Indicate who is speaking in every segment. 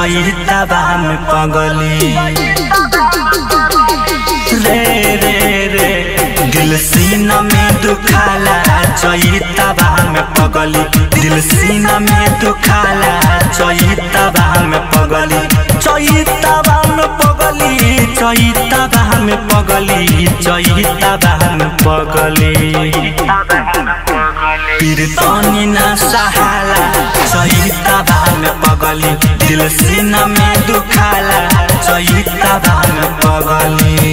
Speaker 1: चैतवा में पगली रे रे रे दिल सीना में दुखाला चैतवा में पगली दिल सीना में दुखाला चैतवा में पगली चैतवा में पगली चैतवा में पगली चैतवा में पगली पीरतनी ना सहाला चैतवा में पगली दिल सीना में दुखाला चैतवा में पगली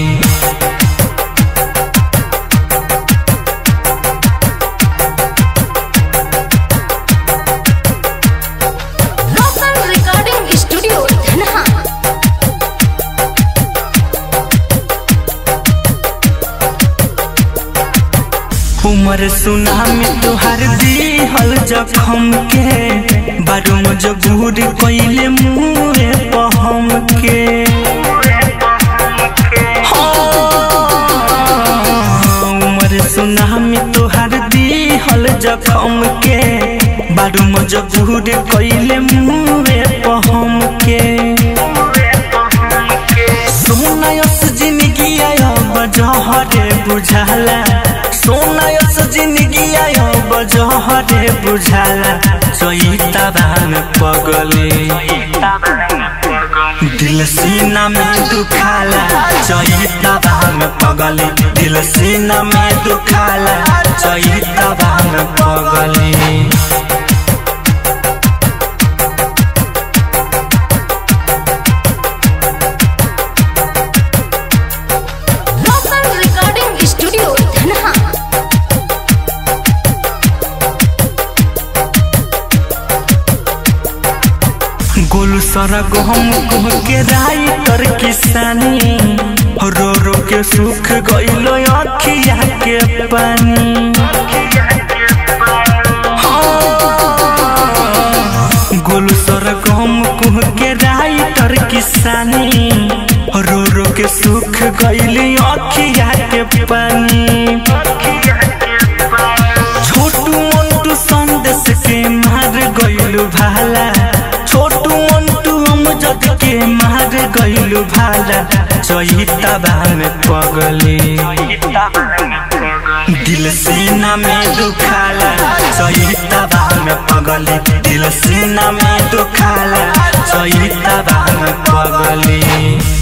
Speaker 2: Local Recording Studio, Dhanha.
Speaker 1: उमर सुना में तुहार दिहल जखम के बारू मजबूर कैले मुँहे पहम के हाँ, उमर सुना में तुहार दिहल जखम के बारू मजबूर कैले मुँहे पहम के सोनायस जिंदगी आयो बजहरे बुझाला सोनायस जिंदगी आयो बजहरे बुझाला चैतवा में पगले दिल सीना में दुखाला चैतवा में पगले दिल सीना में दुखाला चैतवा में पगले
Speaker 2: Local Recording Studio, Dhanha.
Speaker 1: Golu सारा गहम कह के राइटर किसानी रो रो के सुख गइलो अखिया के पानी हाँ, गोलू सारा गहम कह के राइटर किसानी रो रो के सुख गइली अखिया के पानी छोटू मंटू संदेश के मार गइलु भाला छोटू मंटू अमजद के मार गइलु भाला चैतवा में पगली दिल सीना में दुखाला चैतवा में पगली दिल सीना में दुखाला चैतवा में पगली